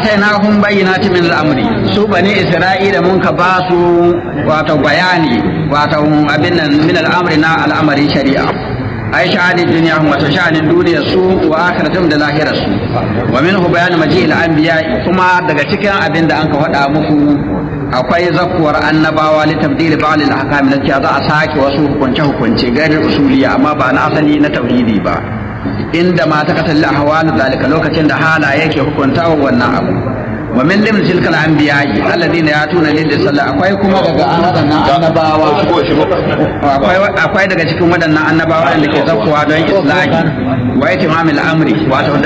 atainahum bayyinatin min al-amri su bani isra'ila mun ka ba su wato bayani wato abin nan min al-amri na al'amari shari'a ai sha'anin duniya wato sha'anin duniyar su wa akhiratum da lahirar su wa minhu bayan maji'il anbiya kuma daga cikin abin da an ka faɗa muku akwai zakuwar annabawa li tabdil ba'd al-ahkam lati za a sake wasu hukunce hukunce gairin usuliya amma ba na asali na tauhidi ba inda ma ta kasalli ahwalu zalika lokacin da hala yake hukunta wannan abu wa min lim tilkal anbiya'i alladhina yatuna lil sallah akwai kuma daga wadannan annabawa akwai akwai daga cikin wadannan annabawa da ke zakkuwa don islahi wa itimamil amri wato